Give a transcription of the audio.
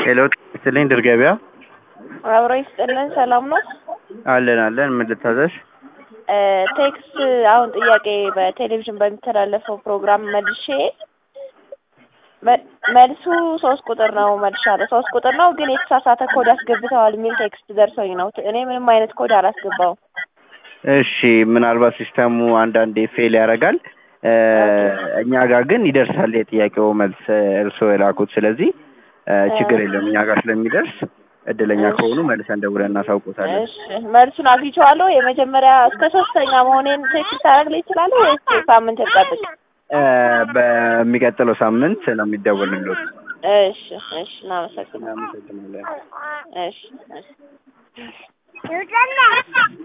ሄሎ ስትልኝ ድር ገበያ አብሮ ይስጥልን። ሰላም ነው? አለን አለን። ምን ልታዘዝ? ቴክስት አሁን ጥያቄ በቴሌቪዥን በሚተላለፈው ፕሮግራም መልሼ መ- መልሱ ሶስት ቁጥር ነው መልሻለሁ። ሶስት ቁጥር ነው ግን የተሳሳተ ኮድ አስገብተዋል የሚል ቴክስት ደርሶኝ ነው። እኔ ምንም አይነት ኮድ አላስገባውም። እሺ ምናልባት ሲስተሙ አንዳንዴ ፌል ያደርጋል። እ፣ እኛ ጋር ግን ይደርሳል የጥያቄው መልስ እርስዎ የላኩት። ስለዚህ እ፣ ችግር የለም እኛ ጋር ስለሚደርስ እድለኛ እሺ። ከሆኑ መልሰን ደውለን እናሳውቆታለን። እሺ መልሱን አግኝቼዋለሁ። የመጀመሪያ እስከ ሶስተኛ መሆኔን ቴክስት ታደርግልኝ ይችላሉ ወይስ ሳምንት ልጠብቅ? እ፣ በሚቀጥለው ሳምንት ነው የሚደወልልዎት። እሺ እሺ፣ እናመሰግናለን። እናመሰግናለን። እሺ እሺ